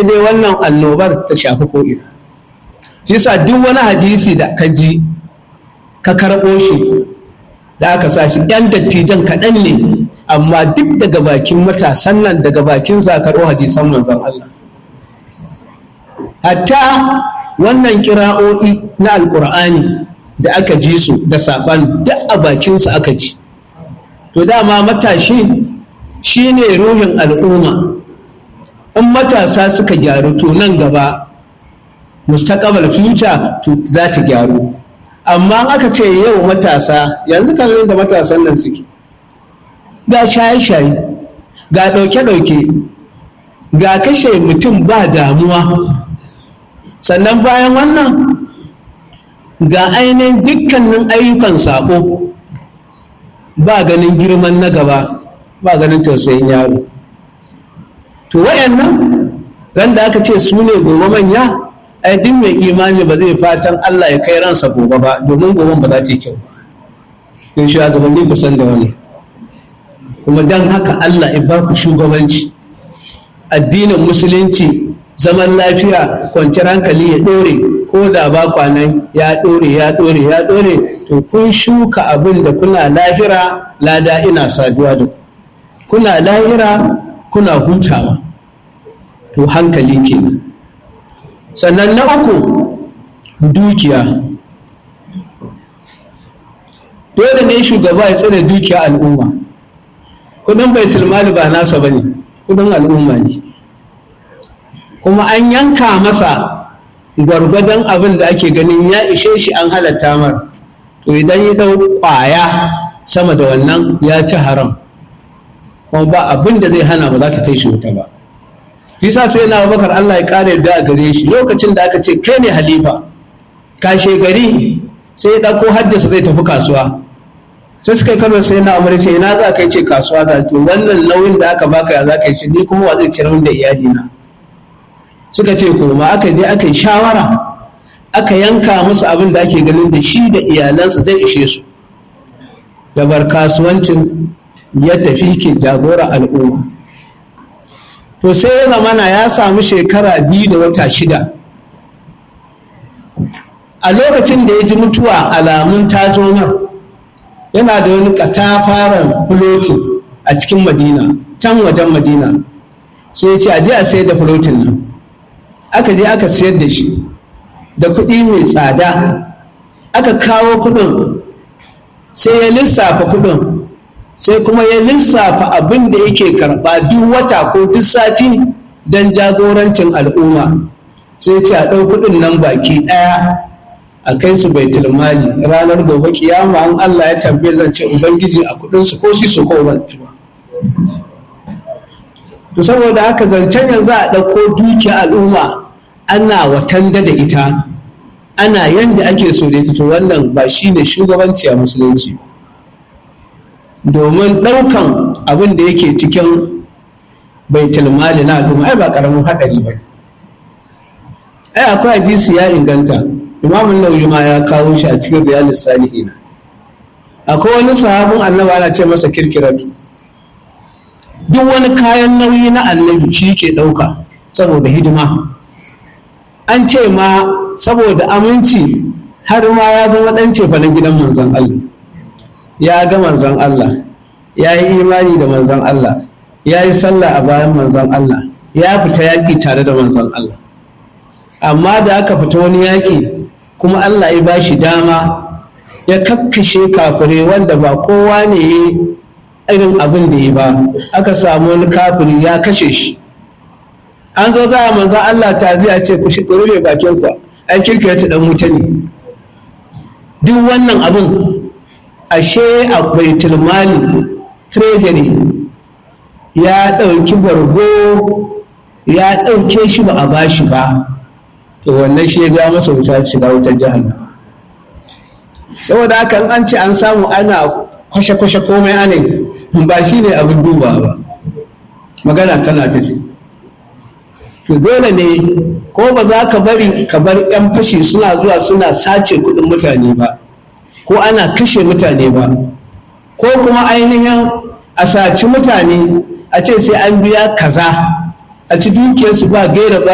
dai wannan annobar ta shafi ko'ina shi yasa duk wani hadisi da ka ji ka karɓo shi da aka sa shi yan dattijan kaɗan ne amma duk daga bakin matasan nan daga bakin sa karɓo hadisan manzon Allah hatta wannan kira'o'i na alkur'ani da aka ji su da saɓan duk a bakinsa aka ji to dama matashi shi ne ruhin al'umma in matasa suka gyaru to nan gaba mustaqbal future to za ta gyaru amma aka ce yau matasa yanzu kallon da matasan nan suke ga shaye-shaye ga ɗauke-ɗauke ga kashe mutum ba damuwa sannan bayan wannan ga ainihin dukkanin ayyukan saƙo ba ganin girman na gaba ba ganin tausayin yaro to wayannan ran da aka ce su ne gobe manya ai duk mai imani ba zai fatan Allah ya kai ransa gobe ba domin goben ba za ta yi kyau ba in shugabanni ku san da wani kuma dan haka Allah ya ba ku shugabanci addinin musulunci zaman lafiya kwanciyar hankali ya ɗore ko da ba kwanan ya ɗore ya ɗore ya ɗore to kun shuka abin da kuna lahira lada ina saduwa da ku kuna lahira kuna hutawa to hankali kenan sannan na uku dukiya dole ne shugaba ya tsare dukiya al'umma kudin baitul mali ba nasa bane kudin al'umma ne kuma an yanka masa gwargwadon abin da ake ganin ya ishe shi an halatta mar to idan ya dau kwaya sama da wannan ya ci haram kuma ba abin da zai hana ba za ta kai shi wuta ba shi sa sai na bakar Allah ya kare da a gare shi lokacin da aka ce kai ne halifa kashe gari sai ya ɗauko haddasa zai tafi kasuwa sai suka yi kalmar sai na umar ce ina za ka yi ce kasuwa za to wannan nauyin da aka baka ya za ka yi shi ni kuma wa zai ciyar min da iyalina suka ce kuma aka je aka yi shawara aka yanka musu abin da ake ganin da shi da iyalansa zai ishe su da bar kasuwancin ya tafi ke jagora al'umma to sai ya zamana ya samu shekara biyu da wata shida a lokacin da ya ji mutuwa alamun tazomar yana da wani katafaren fulotin a cikin madina can wajen madina sai ya ce a je a sayar da fulotin nan aka je aka sayar da shi da kuɗi mai tsada aka kawo kuɗin sai ya lissafa kuɗin sai kuma ya lissafa abin da yake karɓa duk wata ko duk sati don jagorancin al'umma sai ce a ɗau kuɗin nan baki ɗaya a kai su baitul mali ranar gobe kiyama an Allah ya tambaye zan ce ubangiji a kuɗin su ko shi su ko ban to saboda haka zancen yanzu a ɗauko dukiya al'umma ana watanda da ita ana yanda ake so da ita to wannan ba shine shugabanci a musulunci domin ɗaukan abin da yake cikin baitul mali na al'umma ai ba karamin haɗari ba ai akwai hadisi ya inganta imamun nauyi ma ya kawo shi a cikin riyalis salihina akwai wani sahabin annabi ana ce masa kirkiratu duk wani kayan nauyi na annabi shi ke ɗauka saboda hidima an ce ma saboda aminci har ma ya zama ɗan cefanen gidan manzon Allah ya ga manzon Allah ya yi imani da manzon Allah ya yi sallah a bayan manzon Allah ya fita yaƙi tare da manzon Allah amma da aka fita wani yaƙi kuma Allah ya ba shi dama ya kakkashe kafire wanda ba kowa ne ya irin abin da ya ba aka samu wani kafiri ya kashe shi an zo za a manzan Allah ta zai ce ku rufe bakin ku an kirkira ta dan wuta ne duk wannan abin ashe a baitul mali treasury ya ɗauki bargo ya ɗauke shi ba a bashi ba to wannan shi ya ja masa wuta shiga wutar jahannama saboda haka an ce an samu ana kwashe-kwashe komai ane ba shi ne abin duba ba magana tana tafi to dole ne ko ba za ka bari ka bar 'yan fashi suna zuwa suna sace kudin mutane ba ko ana kashe mutane ba ko kuma ainihin a saci mutane a ce sai an biya kaza a ci dukiyarsu ba gaira ba